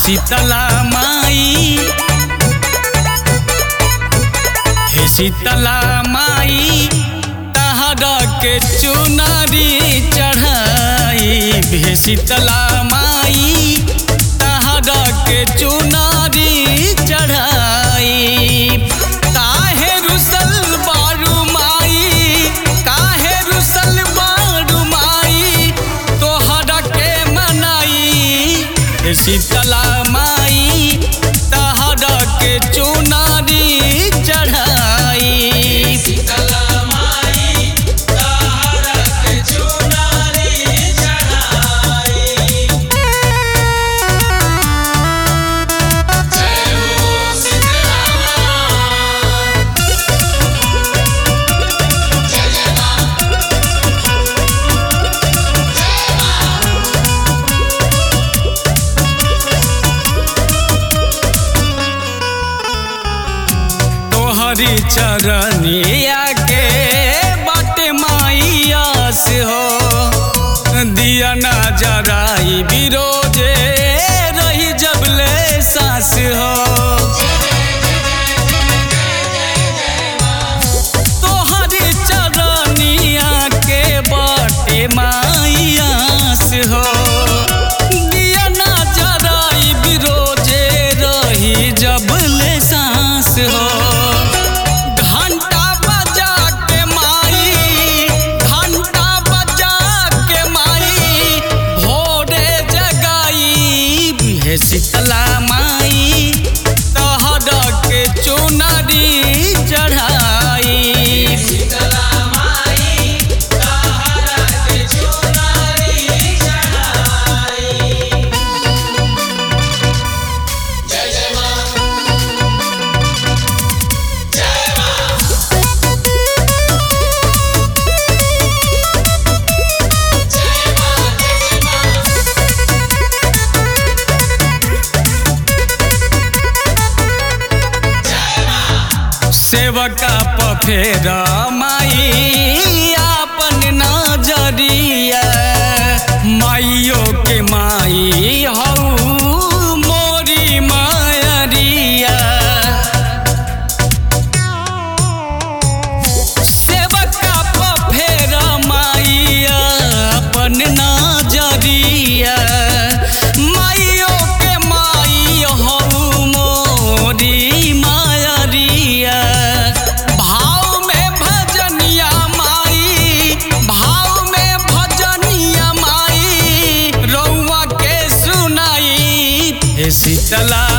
शीतला माई हे शीतला माई तहरा के चुनरी चढ़ाई हे शीतला माई तहरा के चुनरी चढ़ाई काहे रुसल बारू माई काहे रुसल बारू माई तोहरा के मनाई हे शीतला माई तहरा के चुनरी चढ़ाई तोहरी चरनिया के बाटे माइयास हो दिया ना जराई बिरोजे रही जबले सास हो तोहरी चरनिया के बाटे माइयास हो दिया ना जराई बिरोजे रही जबले सास हो घंटा बजा के माई घंटा बजा के माई भोरे जगाई हे शीतला माई तहरा के चुनरी चढ़ाई सेवका पफेर माई आपन नजरिया माइयो के माई हऊ मोरी मायरिया सेवका पफेर माई आपन नजरिया माइयो के माई हऊ मोरी मायरिया भाव में भजनिया माई भाव में भजनिया माई रउआ के सुनाई हे शीतला